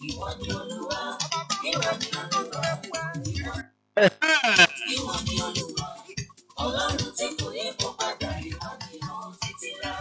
Ìwọ ni Olúwa, ìwọ ni Olúwa, ìwọ ni Olúwa. Ọlọ́run tí kò yí kó padà, ìwọ ni ó títí rà.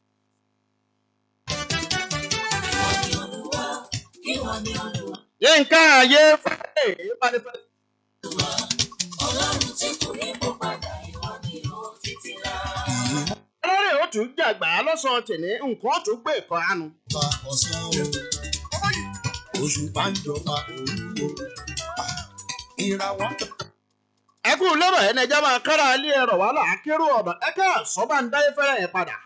Ìwọ ni Olúwa, ìwọ ni Olúwa, yínká ayé fẹ́ manifest. Ọlọ́run tí kò yí kó padà, ìwọ ni ó títí rà. ẹlẹ́rìí ó tún jàgbá lọ́sàn-án tìní nǹkan ó tún gbé ìkan àánú. pa ọ̀sán o. Oṣù bá ń jọba òru o. Ìràwọ̀ ẹ kú lọ́rọ̀ ẹni ẹja máa kára ilé ẹ̀rọ wàhálà akérò ọ̀nà ẹ ká sọ́ba ń dáyé fẹ́rẹ̀ yẹn padà.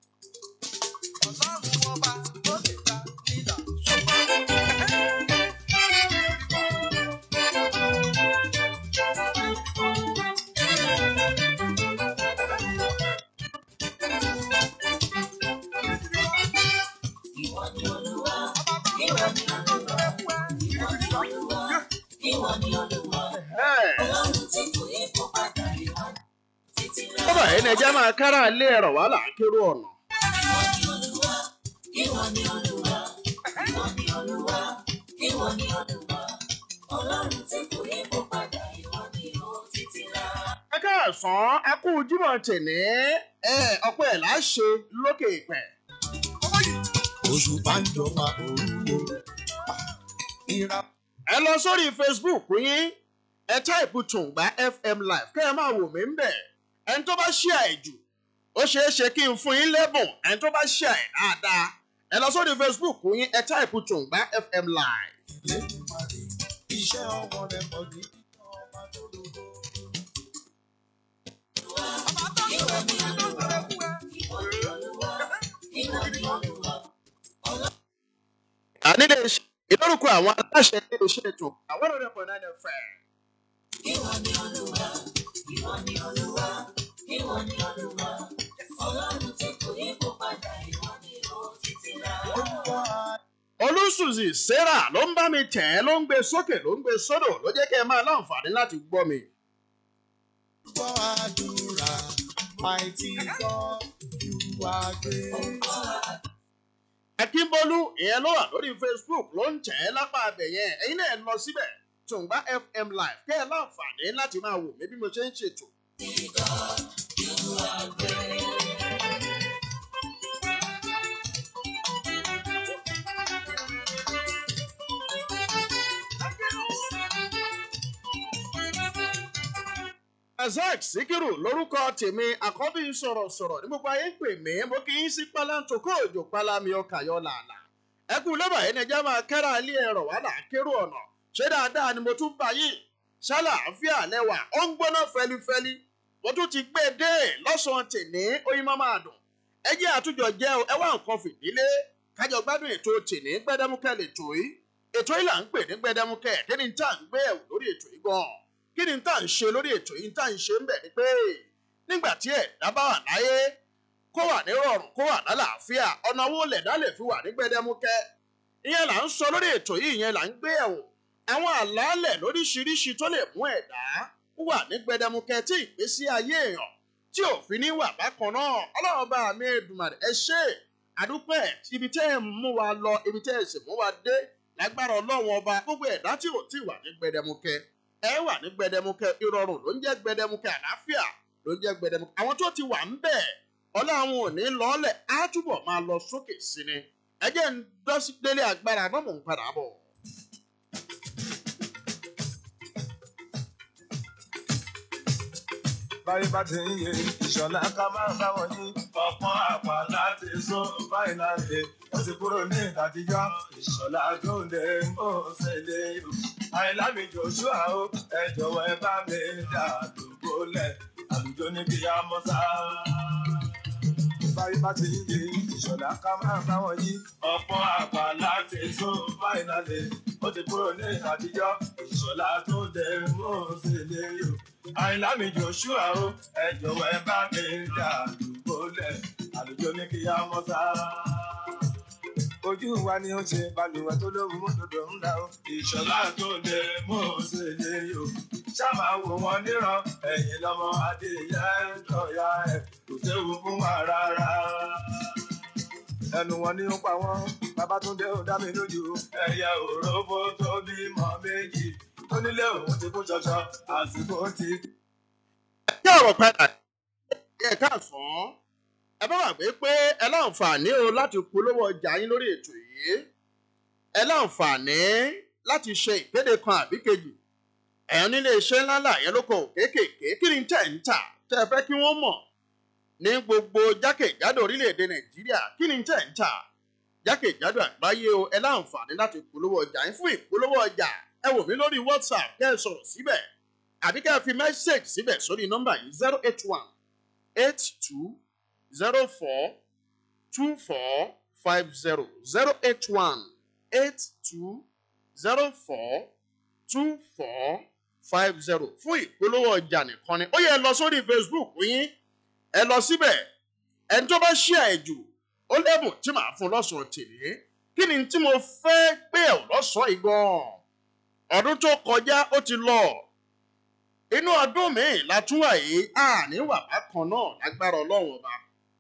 Ìwọ ni Olúwa, ìwọ ni Olúwa, ìwọ ni Olúwa, ìwọ ni Olúwa. Ọlọ́run tí kò yí kó padà, ìwọ ni títí rà. lọ́rọ̀ ẹni ẹja máa kára ilé ẹ̀rọ wàhálà akérò ọ̀nà. Ìwọ ni Olúwa, ìwọ ni Olúwa, ìwọ ni Olúwa, ìwọ ni Olúwa. Ọlọ́run tí kò yí kó padà, ìwọ ni ó títí rà. ẹ káàsán ẹ kú jímọ̀ tìní ẹ ọpẹ́ ẹ̀ láṣẹ lókè ìpẹ́. oṣù bá ń jọba òru o. Ìràwọ̀ ẹ lọ sórí facebook yín ẹ táìpù tùǹgbà fm live kẹ́ ẹ máa wò mí ń bẹ̀ ẹni tó bá ṣí àìjù ó ṣeé ṣe kí n fún yín lẹ́bùn ẹni tó bá ṣí àì dáadáa ẹ lọ sórí facebook yín ẹ táìpù tùǹgbà fm live. Elédùmarè, iṣẹ́ ọwọ́ rẹ̀ pọ̀ ní kíkọ́ ọba tó lógo. Ìwọ ni Olúwa, ìwọ ni Olúwa, ìwọ ni Olúwa. ànílé iṣẹ́ ìlórúkọ àwọn aláṣẹ ilé iṣẹ́ ètò àwọn ọ̀rọ̀ ẹ̀pọ̀ náà ẹ̀ fẹ́. Ìwọ ni Olúwa, ìwọ ni Olúwa, ìwọ ni Olúwa. Ọlọ́run tí kò yí kó padà, ìwọ ni ó títí rà. Orúkọ olùsùnzì sarah ló ń bá mi tẹ̀ ẹ́ ló ń gbé sókè ló ń gbé sódò ló jẹ́ kẹ́ ẹ máa láǹfààní láti gbọ́ mi. àgbọ̀ àdúrà, mighty God, you are great. akínbólú ìyẹn ló wà lórí facebook ló ń tẹ̀ ẹ́ lápá abẹ yẹn ẹ̀yin náà lọ síbẹ̀ tùǹgbà fm live kẹ́ ẹ láǹfààní láti máa wò mí bí mo ṣe ń ṣètò. razak sikiru lórúkọ tèmi àkọ́bí sọ̀rọ̀sọ̀rọ̀ ní gbogbo ayé ń pè mí mo kì í sí pálántó kó òjò pálámi ọkà yọ làálà ẹ kú lọ́bà yẹn ni ẹjẹ́ máa kẹ́ra ilé ẹ̀rọ wà là kérò ọ̀nà ṣé dáadáa ni mo tún bá yìí ṣàlàáfíà lẹ́wà ó ń gbóná fẹlifẹli mo tún ti gbé e dé lọ́sàn-án tèní oyin máa máa dùn ẹ jẹ́ àtújọ jẹ́ ẹ wá nǹkan fìdílé kájọ gbádùn ètò tèní gbẹdẹmukẹ lètò yìí ètò yìí là ń pè ní gbẹdẹmukẹ kí ni tá à ń gbé ẹ̀wò lórí ètò yìí gan-an kí ni tá à ń ṣe lórí ètò yìí tá à ń ṣe ń bẹ̀ ni pé nígbà tí ẹ̀dá bá wà láyé kó wà ní rọrùn kó wà lálàáfíà ọ̀nà owó lẹ̀dá lè fi wà ní gbẹdẹmukẹ ìyẹn là ń sọ lórí ètò yìí ìyẹn là ń gbé ẹ̀wò àwọn àlàálẹ̀ lóríṣiríṣi tó lè mú ẹ̀dá wà ní gbẹdẹmukẹ tí ìgbésí ayé èèyàn tí òfin ní wà bákan náà ọlọ́run bá mi Èdùmàrè ẹ ṣe àdúpẹ́ ibi tẹ́ ẹ̀ ń mú wa lọ ibi tẹ́ ẹ̀ sì mú wa dé lágbára ọlọ́run ọba gbogbo ẹ̀dá tí ò tí wà ní gbẹdẹmukẹ ẹ wà ní gbẹdẹmukẹ ìrọ̀rùn ló ń jẹ́ gbẹdẹmukẹ àlàáfíà ló ń jẹ́ gbẹdẹmukẹ àwọn tó ti wà ń bẹ̀ ọlọ́run ò ní lọ́ọ́lẹ̀ á túbọ̀ máa lọ sókè sí ni ẹ jẹ́ ń dọ́sí délé agbára náà mò ń padà bọ̀. báyé bá ti ń yé ìṣọ̀lá ká máa bá wọn yí ọ̀pọ̀n àpá láti sún báyìí láti wọ́n ti kúrò ní ìtàtijọ́ ìṣọ̀lá tó ń dé mọ́ ṣẹlẹ̀ o. àìlámi joshua o ẹ jọ̀wọ́ ẹ bá mi dà lóko lẹ̀ àlùjọ ní kí á mọ́ sá. báyé bá ti ń yé ìṣọ̀lá ká máa bá wọn yí ọ̀pọ̀n àpá láti sún báyìí láti wọ́n ti kúrò ní ìtàtijọ́ ìṣọ̀lá tó ń dé mọ́ ṣẹlẹ̀ o àìlámi joshua o ẹ jọ̀wọ́ ẹ bá mi dà lùgbò lẹ àlùjọ ní kí á mọ sá. ojú wa ni ó ṣe balùwẹ̀ tó lóhùn mọ́tòdò ń dà o. ìṣọ̀lá tó lè mú ṣe lè yò. sábà wò wọ́n níran ẹ̀yìn lọ́mọ adìyẹ ń tọ̀ya ẹ̀ kò séwu fún wa rárá. ẹnu wọn ni ó pa wọn babatunde ó dá mi lójú ẹyẹ òrófó tó bímọ méjì tó nílé òun ti kú ṣọṣọ àsìkò ti. kí ọ̀rọ̀ padà ẹ káàsán ẹ bá wà pé pé ẹ láǹfààní o láti polówó ọjà yín lórí ètò yìí ẹ láǹfààní láti ṣe ìkéde kan àbí kejì ẹ̀yàn nílé iṣẹ́ ńláńlá yẹn lóko kéékèèké kí ni tẹ̀ ń tà tẹ́ ẹ fẹ́ kí wọ́n mọ̀ ní gbogbo jákèjádò orílẹ̀-èdè nàìjíríà kí ni tẹ̀ ń tà jákèjádò àgbáyé o ẹ láǹfààní láti polówó ọjà yín fún ìpolówó ọjà ẹ wò mí lórí whatsapp kẹ́ ẹ sọ̀rọ̀ síbẹ̀ àbí kẹ́ ẹ fi mẹ́sẹ̀gì síbẹ̀ sórí nọ́mbà yìí zero eight one eight two zero four two four five zero zero eight one eight two zero four two four five zero fún ìpolówó ọjà nìkan ni ó yẹ ẹ lọ sórí facebook yín ẹ lọ síbẹ̀ ẹni tó bá ṣí àìjù ó lẹ́bùn tí màá fún lọ́sàn-án tèmi kí ni tí mo fẹ́ pé ẹ̀ lọ́sàn-án yìí gan-an ọdún tó kọjá ó ti lọ inú ọdún míì la tún wà yìí àní wà bákan náà lágbára ọlọ́run ọba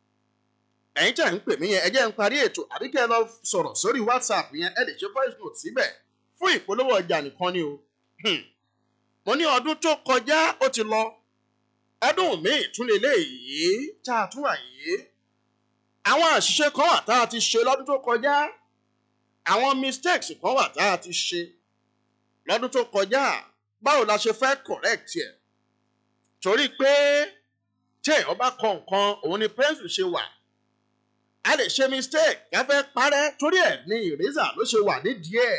ẹ̀yin tí à ń pè mí yẹn ẹ jẹ́ ń parí ètò àbí kẹ́ ẹ lọ sọ̀rọ̀ sórí whatsapp yẹn ẹ lè ṣe voice note síbẹ̀ fún ìpolówó ọjà nìkan ni o Hmm. mo ní ọdún tó kọjá ó ti lọ ọdún míì tún lè léyìí tá a tún wà yìí àwọn àṣìṣe kan wà tá a ti ṣe lọ́dún tó kọjá àwọn mistakes kan wà tá a ti ṣe lọ́dún tó kọjá báwo la ṣe fẹ́ correct ẹ̀ torí pé tí èèyàn bá kọ nǹkan òun ni pencil ṣe wà a lè ṣe mistake ká fẹ́ parẹ́ torí ẹ̀ ní eraser ló ṣe wà nídìí ẹ̀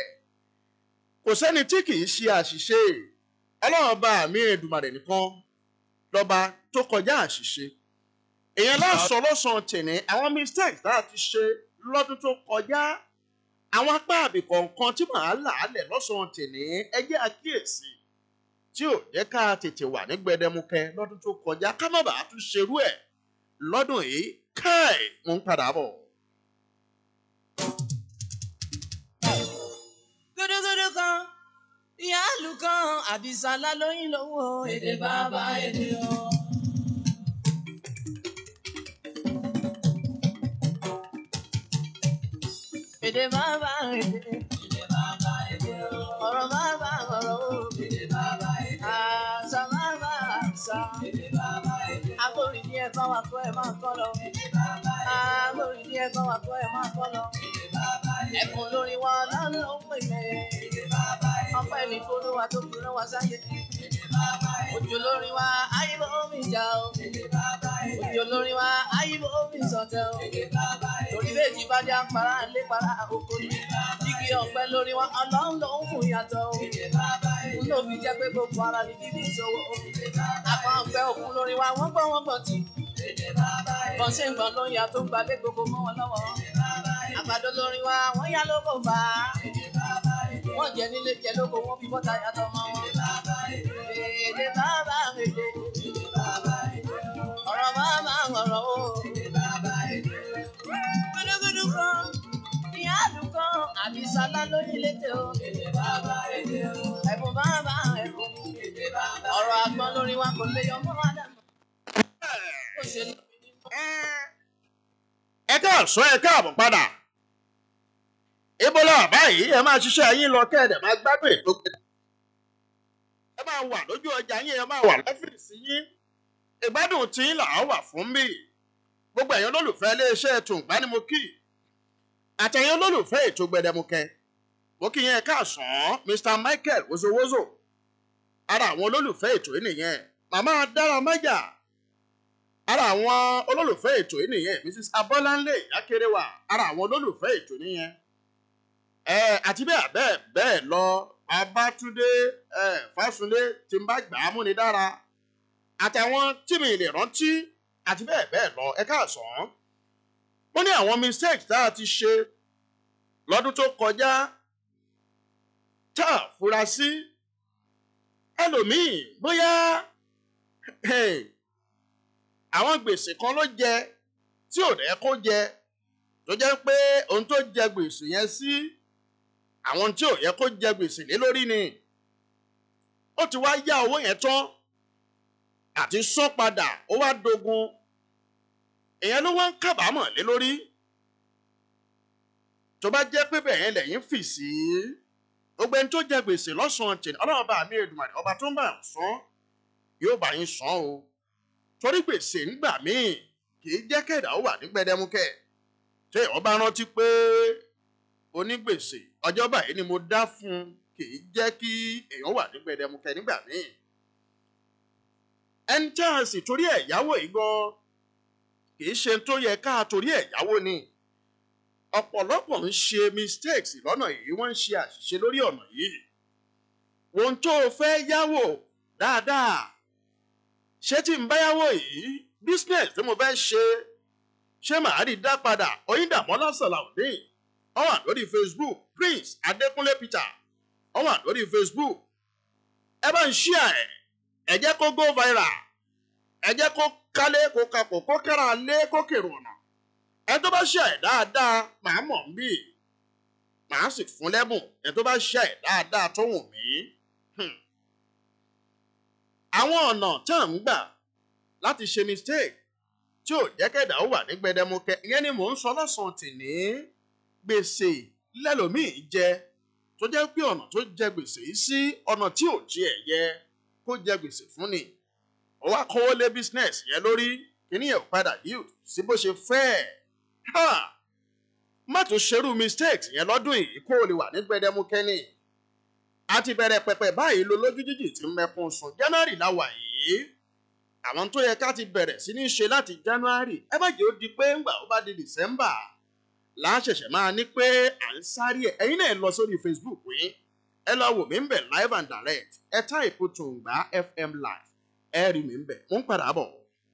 kò sẹ́ni tí kì í ṣe àṣìṣe ọlọ́run bá mi Èdùmàrè nìkan lọ́ba tó kọjá àṣìṣe èèyàn lọ́sọ̀ lọ́sàn tèmi àwọn mistakes tá a ti ṣe lọ́dún tó kọjá àwọn apá àbí kọ̀ọ̀kan tí màá là á lẹ̀ lọ́sàn tèmi ẹ jẹ́ àkíyèsí tí ò jẹ́ ká tètè wà ní gbẹdẹmukẹ lọ́dún tó kọjá ká má bàa tún ṣerú ẹ̀ lọ́dún yìí káì mo ń padà bọ̀. gúdúgúdú kan ìyáàlú kan àdìsá lálóyún lówó èdè bàbá èdè o. èdè bàbá èdè èdè bàbá èdè o. ọ̀rọ̀ bàbá ọ̀rọ̀ o. èdè bàbá èdè o. àṣà bàbá àṣà. èdè bàbá èdè o. agbórin ní ẹ̀kọ́ wa kọ́ ẹ̀ máa kọ́ lọ. èdè bàbá èdè o. agbórin ní ẹ̀kọ́ wa kọ́ ẹ̀ máa kọ́ lọ. èdè bàbá èdè o. ẹ̀kún lórí wa lọ́nà ó pè é. èdè bàbá èdè o. ọpẹ́ ní folúwa tó fi rán wa sáyé. èdè bàbá èdè o. òjò lórí wa ayíbo omi ìjà o. èdè bàbá èdè o. òjò lórí wa ayíbo omi ìsọ̀tẹ̀ o. èdè bàbá èdè o. torí méjì bá já para lé para oko ni. igi ọ̀pẹ lórí wa ọlọ́run ló ń fún yàtọ̀ o. èdè bàbá èdè o. n ló fi jẹ́ pé gbogbo ara ní bíbí ìṣòwò o. èdè bàbá èdè o. àpá ọ̀pẹ òkun lórí wa wọ́n gbọ́ wọ́n gbọ́ tì. èdè bàbá èdè o. bọ́n ṣe ń gbọ́n ló ń yà tó ń gbalé gbogbo mọ́ wọn lọ́wọ́. èdè bàbá èdè o. àgbàdo lórí wa wọ́n yá lóko bá a. èdè bàbá èdè o. wọ́n jẹ nílé jẹ lóko wọ́n fi bọ́ta yàtọ̀ mọ́ wọn. èdè bàbá èdè o. èdè bàbá èdè o. èdè bàbá èdè o. ọ̀rọ̀ bàbá ọ̀rọ̀ o. èdè bàbá èdè o. gúdúgúdú kan ìyáàlú kan àbísálá lóyún létè o. èdè bàbá èdè o. ẹ̀bùn bàbá ẹ̀bùn. èdè bàbá ọ̀rọ̀ àgbọn lórí wa kò lè yọ mọ́ wa dànù. ó ṣe lómi nínú. ẹ káàsán ẹ káàbọ̀ padà ibola báyìí ẹ máa ṣiṣẹ́ yín lọ kẹ́ẹ̀dẹ̀ máa gbádùn ètò gbẹdẹ ẹ máa wà lójú ọjà yín ẹ máa wà lọ́fíìsì yín ìgbádùn tí ń là á wà fún bí gbogbo ẹ̀yin olólùfẹ́ iléeṣẹ́ ètò ìgbánimọ̀kì àtẹ̀yin olólùfẹ́ ètò gbẹdẹmukẹ mo kí yẹn káàsán Mr Michael wozowozo ara àwọn olólùfẹ́ ètò yìí nìyẹn màmá dára májà ara àwọn olólùfẹ́ ètò yìí nìyẹn Mrs Abọ́láńlé Ìyákéréwà ara àwọn olólùfẹ́ ètò nìyẹn ẹ àti bẹ́ẹ̀ bẹ́ẹ̀ bẹ́ẹ̀ lọ Babátúndé ẹ Fásúndé tí ń bá gbà á múni dára àtàwọn tí mi lè rántí àti bẹ́ẹ̀ bẹ́ẹ̀ lọ ẹ káàsán ó ní àwọn mistakes tá a ti ṣe lọ́dún tó kọjá tá a fura sí ẹlòmíì bóyá hey, àwọn gbèsè kan ló jẹ tí ò rẹ kó jẹ tó jẹ́ pé ohun tó jẹ gbèsè yẹn sí àwọn tí ò yẹ kó jẹ gbèsè lé lórí ni ó ti wá yá owó yẹn tán àti san padà ó wá dogun èèyàn ló wá ń kábàámọ̀ lé lórí tó bá jẹ́ pé bẹ́ẹ̀ lẹ́yìn fì sí gbogbo ẹni tó jẹ gbèsè lọ́sàn-án tèmi ọlọ́run bá mi Èdùmàrè ọba tó ń bá san yóò bá yín san o torí gbèsè ńgbà míì kì í jẹ́ kẹ̀dá ó wà ní gbẹdẹmukẹ́ ṣé ọba rántí pé onígbèsè ọjọ́ báyìí ni mo dá fún un kì í jẹ́ kí èèyàn wà ní gbẹdẹmukẹ́ nígbà míì ẹni tí a sì torí ẹ̀ yáwó yìí gan kì í ṣe tó yẹ ká torí ẹ̀ yáwó ni ọ̀pọ̀lọpọ̀ ń ṣe mistakes lọ́nà yìí wọ́n ń ṣe àṣìṣe lórí ọ̀nà yìí ohun tó o fẹ́ yáwó dáadáa ṣé tí n bá yáwó yìí business tí mo fẹ́ ṣe ṣé màá rí dá padà Oyindamola Salaudeen ó wà lórí Facebook Prince Adékúnlé Peter ó wà lórí Facebook ẹ bá ń ṣíà ẹ ẹ jẹ́ kó go viral ẹ jẹ́ kó kálé kó kakò kó kẹ́ra lé kó kèrò ọ̀nà ẹ tó bá ṣe ẹ̀ dáadáa màá mọ̀ ń bì màá sì fún lẹ́bùn ẹ tó bá ṣe ẹ̀ dáadáa tó wù mí. Hmm. àwọn ọ̀nà tá à ń gbà láti ṣe mistake tí ò jẹ́ kẹ́dà ó wà ní gbẹdẹmukẹ ìyẹn ni mò ń sọ lọ́sàn-án tì ní gbèsè lẹ́lòmíì jẹ tó jẹ́ pé ọ̀nà tó jẹ gbèsè yìí sí ọ̀nà tí ò jẹ ẹ̀ yẹ kó jẹ gbèsè fún ni ó wá kówó lé business yẹn lórí kíní yẹn ò padà yield sí bó ṣe fẹ́ ẹ̀ má tún ṣerú mistakes yẹn lọ́dún yìí kó o lè wà ní gbẹdẹmukẹ ni a ti bẹ̀rẹ̀ pẹ̀pẹ̀ báyìí lo lójú jíjì tí ń mẹ́kún sùn January la wà yìí àwọn tó yẹ ká ti bẹ̀rẹ̀ sí ní ṣe láti January ẹ má jẹ́ ó di pé ńgbà ó bá di December láṣẹ̀ṣẹ̀ máa ní pé à ń sáré ẹ̀ ẹ̀yin náà lọ sórí Facebook yín ẹ lọ wò mí ń bẹ̀ live and direct ẹ táìpù Tùǹgbá FM live ẹ rí mi ń bẹ̀ mo ń padà bọ̀.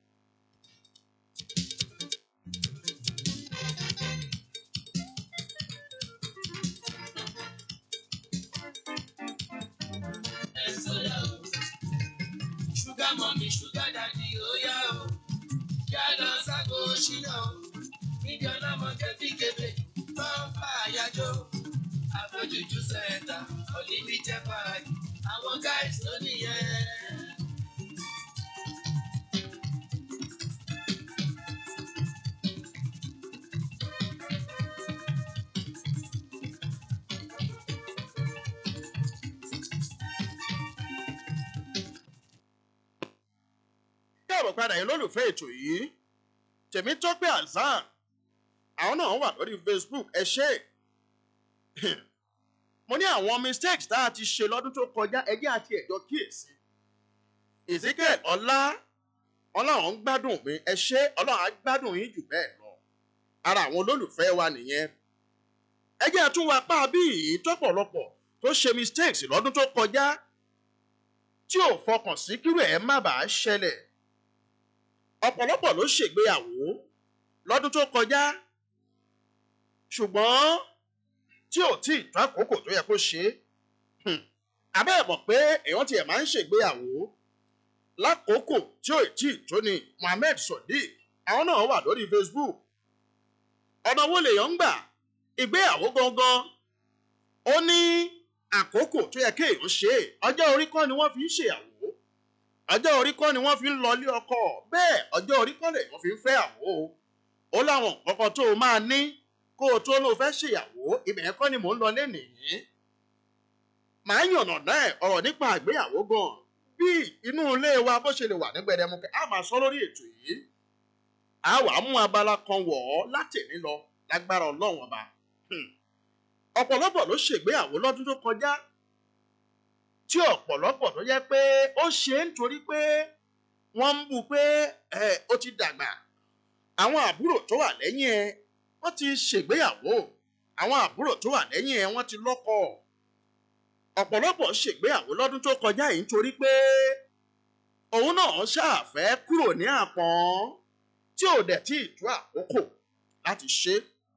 Sugar mommy, sugar daddy, oh yeah, oh. Yálọ sáko ṣínà o. Níbi ọlọ́mọdé fi kébé, máa ń fa àyájọ́. Àfojújú sẹ́ńtà, unlimited party. Àwọn guys ló nìyẹn. káàbọ̀ padà yín lólùfẹ́ ètò yìí Tèmítọ́pẹ́ Hasan àwọn náà wà lórí Facebook ẹ ṣé mo ní àwọn mistakes tá a ti ṣe lọ́dún tó kọjá ẹjẹ́ àti ẹ̀jọ́ kíyèsí Ezekiel ọlá ọlọ́run gbádùn mi ẹ ṣé ọlọ́run á gbádùn yín jù bẹ́ẹ̀ lọ ara àwọn olólùfẹ́ wa nìyẹn ẹjẹ́ àtúnwá pa bí yìí tọ́pọ̀lọpọ̀ tó ṣe mistakes lọ́dún tó kọjá tí ò fọkàn sí kírú ẹ̀ má bàa ṣẹlẹ̀ ọ̀pọ̀lọpọ̀ ló ṣègbéyàwó lọ́dún tó kọjá ṣùgbọ́n tí ò tí ì tó àkókò tó yẹ kó ṣe é abẹ́ ẹ̀ mọ̀ pé èèyàn tiẹ̀ máa ń ṣègbéyàwó lákòókò tí ò tí ì tó ni Mohammed Sodiq àwọn náà wà lórí Facebook ọ̀nà wo lèèyàn ń gbà ìgbéyàwó gangan ó ní àkókò tó yẹ kéèyàn ṣe é ọjọ́ orí kọ́ ni wọ́n fi ń ṣèyàwó ọjọ́ orí kọ́ ni wọ́n fi ń lọlé ọkọ bẹ́ẹ̀ ọjọ́ orí kọ́ lè wọ́n fi ń fẹ́ àwò ó láwọn nǹkan tó o máa ní kó o tó lóo fẹ́ ṣèyàwó ibẹ̀ yẹn kọ́ ni mò ń lọ lénìí màá yànnà náà ọ̀rọ̀ nípa àgbéyàwó gan bí inú ilé wa bó ṣe lè wà ní gbẹdẹmukẹ a máa sọ lórí ètò yìí a wà á mú abala kan wọ̀ ọ́ látẹ̀ní lọ lágbára ọlọ́run ọba ọ̀pọ̀lọpọ̀ ló ṣègbéyàwó lọ́dún tó kọjá tí ọ̀pọ̀lọpọ̀ tó jẹ́ pé ó ṣe é nítorí pé wọ́n ń bú pé ẹ ó ti dàgbà àwọn àbúrò tó wà lẹ́yìn ẹ wọ́n ti ṣègbéyàwó àwọn àbúrò tó wà lẹ́yìn ẹ wọ́n ti lọ́kọ ọ̀pọ̀lọpọ̀ ṣègbéyàwó lọ́dún tó kọjá yìí nítorí pé òun náà ṣàfẹ́ kúrò ní àpọ́n tí ò dẹ̀ tí ì tó àkókò láti ṣe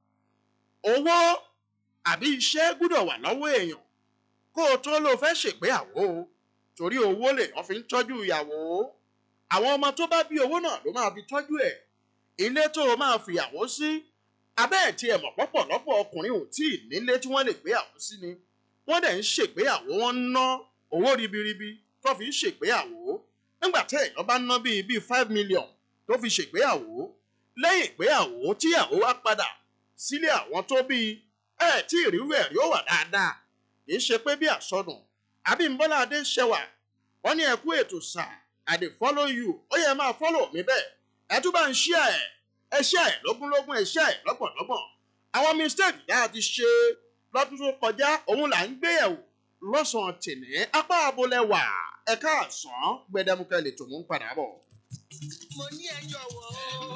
owó àbí iṣẹ́ gbúdọ̀ wà lọ́wọ́ èèyàn kó o tó ló fẹ́ ṣègbéyàwó torí owó lè wọ́n fi ń tọ́jú ìyàwó àwọn ọmọ tó bá bí owó náà ló máa fi tọ́jú ẹ̀ ilé tó o máa fìyàwó sí abẹ́ ẹ̀ tí ẹ̀ mọ̀ pọ̀pọ̀lọpọ̀ ọkùnrin ò tí ì nílé tí wọ́n lè gbéyàwó sí ni wọ́n dẹ̀ ń ṣègbéyàwó wọ́n ń ná owó ribiribi tó fi ń ṣègbéyàwó nígbà tí èèyàn bá ná bíi bíi five million tó fi ṣègbéyàwó lẹ́yìn ìgbéyàwó tíyàwó wá padà sílé àwọn tó bíi ẹ tí ìrírú ẹ̀ rí ó wà dáadáa kì í ṣe pé bí àsọdùn Abímbọ́lá Adéṣẹwà wọ́n ní ẹ kú ètò sà I dey follow you ó yẹ máa follow mi bẹ́ẹ̀ ẹ tún bá ń ṣí ẹ ẹ ṣí ẹ lógúnlógún ẹ ṣí ẹ lọ́gbọ̀nlọ́gbọ̀n àwọn mistake tá a ti ṣe lọ́dún tó kọjá òun là ń gbé yẹ̀wò lọ́sàn-án tìní apá abolẹ̀wà ẹ̀ka àsán gbẹdẹmukẹ lè tò mú ń padà bọ̀. mo ní ẹ jọ̀wọ́ o.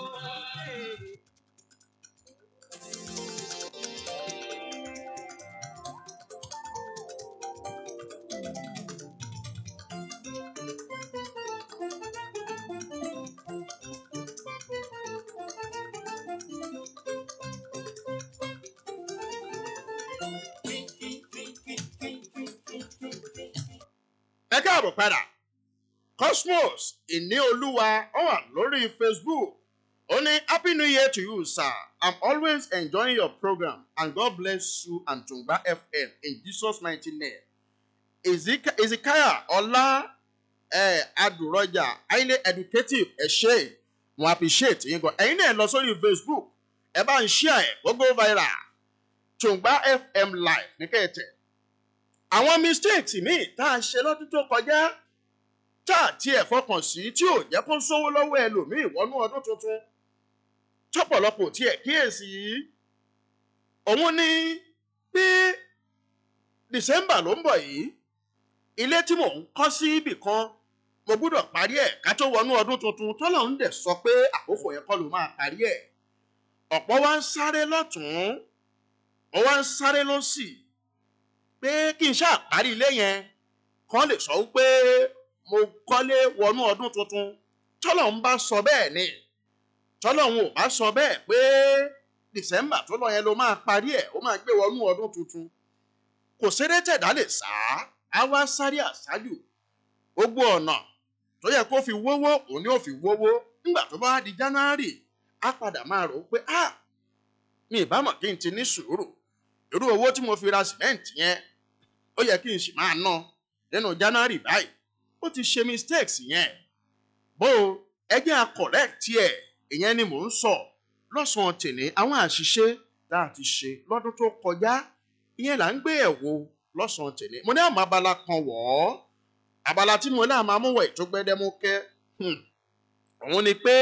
ẹ káàbọ̀ padà cosmos ìníolúwa ó wà lórí facebook ó ní happy new year to you sir i'm always enjoying your program and god bless you and tungba fm in jesus mighty name Ezek- ezekiah ọlá eh, adùrọjà highly educative ẹ ṣé wọn appreciate yín gan ẹ̀yin náà lọ sórí facebook ẹ bá ń share ẹ gbogbo viral tungba fm live ní kẹ́ẹ̀tẹ̀ àwọn mistakes míì tá a ṣe lọ́dún tó kọjá tá a tiẹ̀ fọkàn sí tí ò jẹ́ kó sówó lọ́wọ́ ẹlòmíì wọnú ọdún tuntun tọ́pọ̀lọpọ̀ tiẹ̀ kíyèsí yìí òun ni bí december ló ń bọ̀ yìí ilé tí mò ń kọ́ sí ibì kan mo gbúdọ̀ parí ẹ̀ ká tó wọnú ọdún tuntun tọ́lọ̀ ń dẹ̀ sọ pé àkókò yẹn kọ́ ló máa parí ẹ̀ ọ̀pọ̀ wa ń sáré lọ́tún wọ́n wá ń sáré lọ́sì pé kí n ṣáà parí ilé yẹn kán lè sọ wípé mo kọ́lé wọnú ọdún tuntun tọ́lọ̀ ń bá sọ bẹ́ẹ̀ ni tọ́lọ̀ ń ò bá sọ bẹ́ẹ̀ pé december tó lọ yẹn ló máa parí ẹ̀ ó máa gbé wọnú ọdún tuntun kò ṣeré tẹ̀dá lè sá á wá sáré àṣájù gbogbo ọ̀nà tó yẹ kó fi wówó òun ni ó fi wówó nígbà tó bá di january á padà máa rò ó pé ah mi ìbámọ̀ kí n ti ní sùúrù irú owó tí mo fi ra sìmẹ́ǹtì yẹn ó yẹ kí n sì máa ná nínú january báyìí ó ti ṣe mistakes yẹn bó o ẹgbẹ́ a correct ẹ̀ ìyẹn ni mò ń sọ lọ́sàn-án tèmi àwọn àṣìṣe tá a ti ṣe lọ́dún tó kọjá ìyẹn là ń gbé ẹ̀ wò lọ́sàn-án tèmi mo ní àmọ́ abala kan wọ̀ ọ́ abala tí mo náà máa mú wọ̀ ètò gbẹdẹmukẹ́ hmm, òun ni pé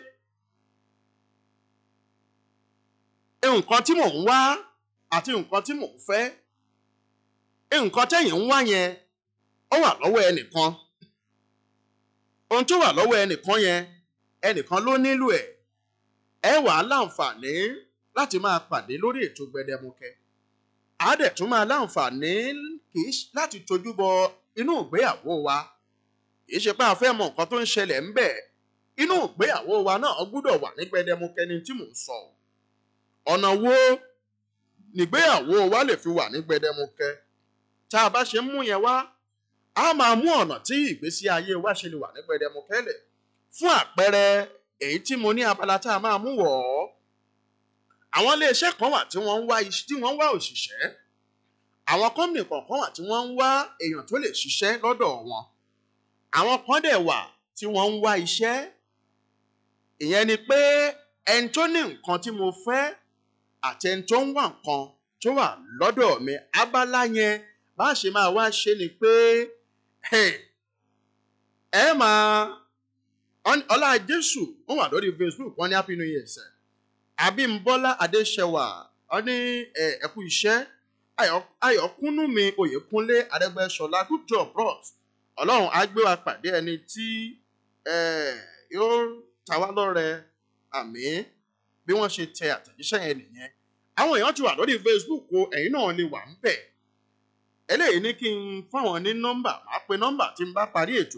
nǹkan tí mò ń wá àti nǹkan tí mò ń fẹ́ nǹkan tẹ̀yìn ń wá yẹn ó wà lọ́wọ́ ẹnìkan ohun tó wà lọ́wọ́ ẹnìkan yẹn ẹnìkan ló nílò ẹ̀ ẹ wà á láǹfààní láti máa pàdé lórí ètò gbẹdẹmukẹ á dẹ̀ tún máa láǹfààní kì í ṣe- láti tojú bọ inú ìgbéyàwó wa kì í ṣe pé a fẹ́ mọ nǹkan tó ń ṣẹlẹ̀ ń bẹ̀ inú ìgbéyàwó wa náà gbúdọ̀ wà ní gbẹdẹmukẹ ni tí mò ń sọ ọ̀nà wo nígbéyàwó wa lè fi wà ní gbẹdẹmukẹ tá a bá ṣe ń mú yẹn wá a máa mú ọ̀nà tí ìgbésí ayé wa ṣe lè wà ní gbẹdẹmukẹ lẹ̀ fún àpẹẹrẹ èyí tí mo ní abala tá a máa mú wọ̀ ọ́ àwọn iléeṣẹ́ kan wà tí wọ́n ń wá iṣẹ́ tí wọ́n ń wá òṣìṣẹ́ àwọn kọ́mìnì kọ̀ọ̀kan wà tí wọ́n ń wá èèyàn tó lè ṣiṣẹ́ lọ́dọ̀ wọn àwọn kan dẹ̀ wà tí wọ́n ń wá iṣẹ́ ìyẹn ni pé ẹni tó ní nǹkan tí mo fẹ́ àti ẹni tó ń wá nǹkan tó wà lọ́dọ̀ mi abala yẹn bá a ṣe máa wá ṣe ni pé hey, ẹ máa Ọ́n- ọlá jésù wọn wà lórí facebook wọn ní happy new year sẹ abímbọ́lá adéṣẹwà wọn ní ẹ ẹ kú iṣẹ́ Ayọ̀- ayọ̀kúnnú mi oyèkúnlé adẹ́gbẹ́ṣọlá good job bros ọlọ́run á gbé wa pàdé ẹni tí ẹ yóò ta wá lọ́rẹ àmín bí wọ́n ṣe tẹ àtẹ̀jíṣẹ́ yẹn nìyẹn àwọn èèyàn ti wà lórí facebook o ẹ̀yin náà lè wà ń bẹ̀ eléyìí ní kí n fáwọn ní nọ́mbà máa pe nọ́mbà tí n bá parí ètò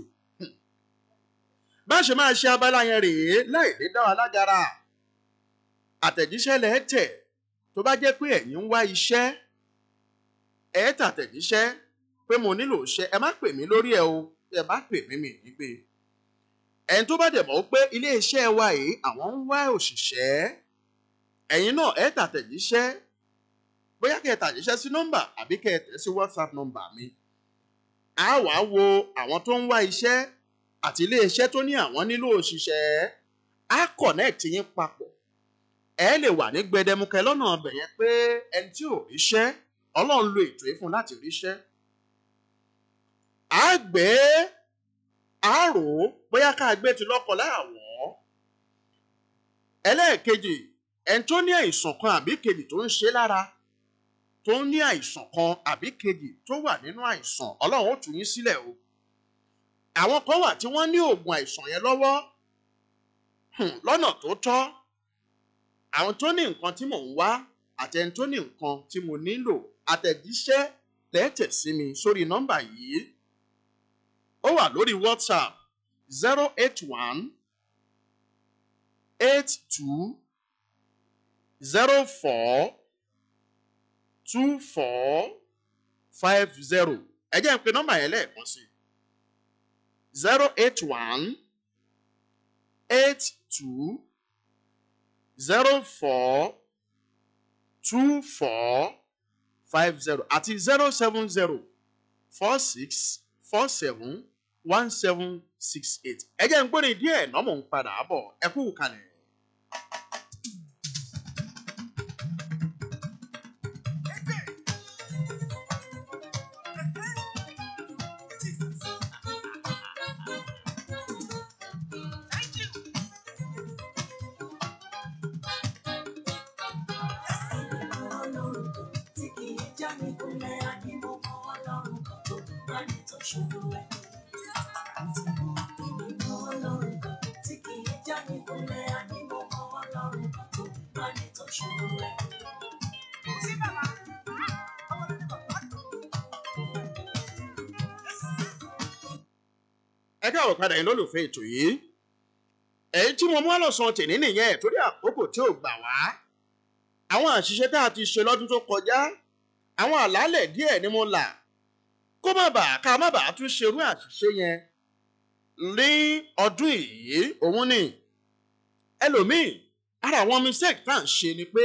bá ṣe máa ṣe abala yẹn rèé láì ní dá wa lágara àtẹ̀jíṣẹ́ lẹ̀ tẹ̀ tó bá jẹ́ pé ẹ̀yin ń wá iṣẹ́ ẹ̀ tàtẹ̀jíṣẹ́ pé mo nílò iṣẹ́ ẹ má pè mí lórí ẹ o ẹ bá pè mí mi ní pé ẹni tó bá dẹ̀ mọ̀ pé ilé iṣẹ́ wa yìí àwọn ń wá òṣìṣẹ́ ẹ̀yin náà ẹ̀ tàtẹ̀jíṣẹ́ bóyá kẹ́ ẹ tàjíṣẹ́ sí nọ́mbà àbí kẹ́ ẹ tẹ̀ sí whatsapp nọ́mbà mi a wàá wo àwọn tó ń wá iṣẹ́ àti iléeṣẹ́ tó ní àwọn nílò òṣìṣẹ́ á connect yín papọ̀ ẹ lè wà ní gbẹdẹmukẹ lọ́nà ọbẹ̀ yẹn pé ẹni tí ò ríṣẹ́ ọlọ́run lo ètò yìí fún un láti ríṣẹ́ á gbé á rò ó bóyá ká gbé ti lọ́kọ láàwọ̀ ẹlẹ́ẹ̀kejì ẹni tó ní àìsàn kan àbí kejì tó ń ṣe lára tó ń ní àìsàn kan àbí kejì tó wà nínú àìsàn ọlọ́run ó tù yín sílẹ̀ o àwọn kan wà tí wọ́n ní oògùn àìsàn yẹn lọ́wọ́ hmm, lọ́nà tó tọ́ àwọn tó ní nǹkan tí mò ń wá àtẹni tó ní nǹkan tí mo nílò àtẹ̀jíṣẹ́ lẹ́tẹ̀ sí mi sórí nọ́mbà yìí ó wà lórí whatsapp zero eight one eight two zero four two four five zero ẹ jẹ́ n pe nọ́mbà yẹn lẹ́ẹ̀kan sí zero eight one eight two zero four two four five zero àti zero seven zero four six four seven one seven six eight ẹ jẹ́ n gbóni díẹ̀ nọ́mọ̀ ń padà bọ̀ ẹ kú kalẹ̀. ẹ káwọ padà yín lólùfẹ́ ètò yìí èyí tí mo mú àlọ́sàn tèmi nìyẹn torí àkókò tí ò gbà wá àwọn àṣìṣe tá a ti ṣe lọ́dún tó kọjá àwọn àlàálẹ̀ díẹ̀ ni mo là kó má bàa ká má bàa tún ṣerú àṣìṣe yẹn ní ọdún yìí òun ni ẹlòmíì ara àwọn mistake tá à ń ṣe ni pé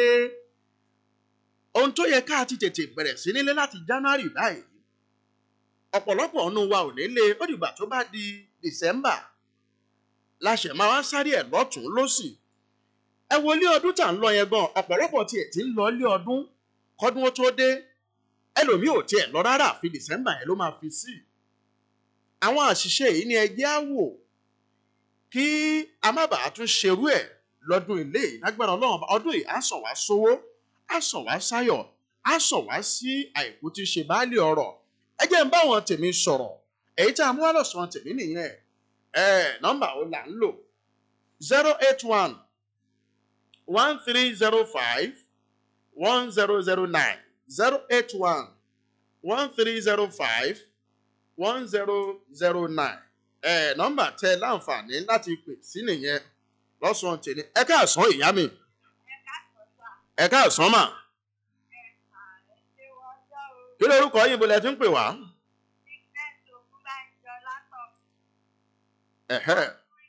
ohun tó yẹ ká ti tètè bẹ̀rẹ̀ sí nílé láti January báyìí ọ̀pọ̀lọpọ̀ ọ̀nù wa ò nílé ó dìgbà tó bá di December láṣẹ máa wá sáré ẹ̀ lọ́tún lọ́sì ẹ wo ilé ọdún tá à ń lọ yẹn gan ọ̀pọ̀lọpọ̀ tiẹ̀ ti ń lọ ilé ọdún kọ́dún ó tó dé ẹlòmíì ò tiẹ̀ lọ rárá àfi December yẹn ló máa fi sí àwọn àṣìṣe yìí ni ẹjẹ́ á wò kí a má bàa tún ṣerú ẹ̀ lọ́dún ilé yìí lágbára Ọlọ́run ọdún yìí á sàn wá sówó á sàn wá sáyọ̀ á sàn wá sí àìkú tí ṣe báálé ọrọ̀ ẹ jẹ́ ń bá wọn tèmi sọ̀rọ̀ èyí tá a mú àlọ́sàn tèmi nìyẹn ẹ nọ́mbà wo là ń lò zero eight one one three zero five one zero zero nine zero eight one one three zero five one zero zero nine ẹ nọ́mbà tẹ láǹfààní láti pè sí nìyẹn lọ́sàn-án tèmi ẹ káàsán ìyá mi ẹ káàsán mà kí lórúkọ yín bó lẹ ti ń pè wá. Ẹ̀hẹ́.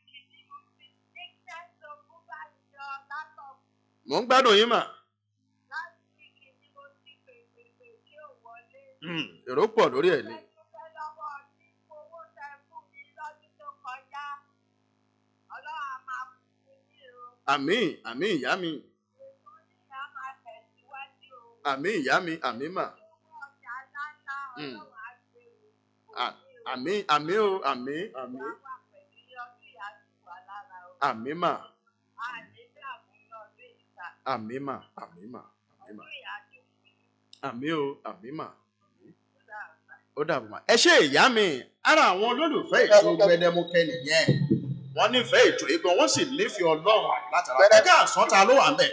Mò ń gbádùn yín mà. Hmm, Èrò pọ̀ lórí ẹ̀ ni. Àmín, àmín ìyá mi. Àmín ìyá mi, àmín mà. Mm. À- Àmín, àmín o, àmín, àmín. Àmín mà, àmín mà, àmín mà, àmín mà. Àmín o, àmín mà. Ó dàbọ̀ mà. Ẹ ṣe ìyá mi, ara àwọn olólùfẹ́ ètò gbẹdẹmukẹ nìyẹn. Wọ́n nífẹ̀ẹ́ ètò yìí gan, wọ́n sì nífẹ̀ẹ́ Ọlọ́run látara. Ẹ ká àsán ta ló wà ń bẹ̀.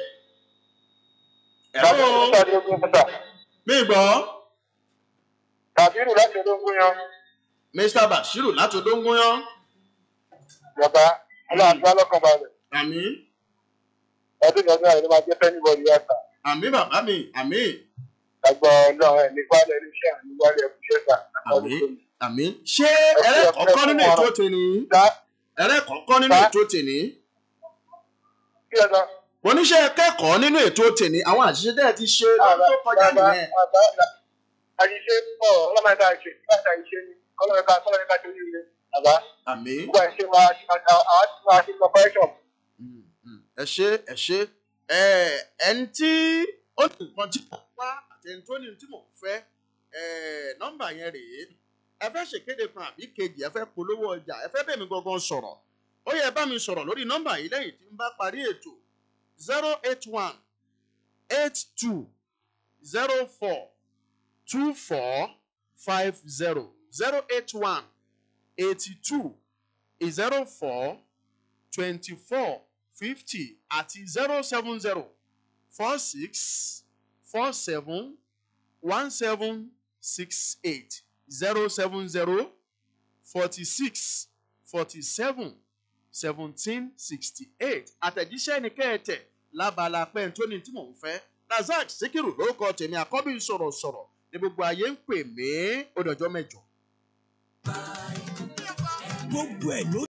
Ẹ̀rọ mi gbọ́, Kàbírù láti olóńgbò yan. Mr. Bashiru láti Odóngúnyán. Bàbá aláàbá lọ́kàn balẹ̀. Àmín, Ọdún ìyàgbé àrẹ ló máa jẹ́ fẹ́ni bọ̀dì yàtà. àmín bàbá mi, àmín, Àgbà ọlọ́run ẹ̀ ní wálé iléeṣẹ́ àní wálé ẹ̀kúṣẹ́ gbà. àmín, àmín. Ṣé ẹrẹ́ kọ̀ọ̀kan nínú ètò tèmi? Dá Ẹrẹ́ kọ̀ọ̀kan nínú Bá. ètò tèmi? kí ẹ lọ. Mo níṣẹ́ kẹ́kọ̀ọ́ nínú ètò tèmi, àwọn àṣìṣe tẹ́ ẹ ti ṣe lọ́dún tó kọjá nìyẹn. Àyíṣe pọ̀ ọlọ́mọ ẹ̀ka ṣe láti àyíṣe ni kọ́lọ́ ẹ̀ka kọ́lọ́ ẹ̀ka ṣe oríire. Bàbá Àmín. gbogbo àìṣe máa àwọn ti máa ṣe corporation. Mm, mm. Ẹ ṣé, ẹ ṣé, Eh, ẹni tí ó ní nǹkan tí mò ń wá àti ẹni tó ní tí mò ń fẹ́ eh, nọ́mbà yẹn rèé ẹ fẹ́ ṣèkéde kan àbí kejì ẹ fẹ́ polówó ọjà ẹ fẹ́ bẹ̀mí gangan sọ̀rọ̀ ó yẹ bá mi sọ̀rọ̀ lórí nọ́mbà yìí lẹ́yìn tí n bá parí ètò zero eight one eight two zero four two four five zero zero eight one eighty two zero four twenty four fifty àti zero seven zero four six four seven one seven six eight zero seven zero forty six forty seven seventeen sixty eight àtẹ̀jíṣẹ́ ni kẹ́ẹ̀tẹ̀ lábala pẹ́ńtóní tí mò ń fẹ́ razak sikiru lórúkọ tèmi àkọ́bí sọ̀rọ̀sọ̀rọ̀ ní gbogbo ayé ń pè mí ó dọjọ́ mẹ́jọ. gbogbo ẹ̀ ló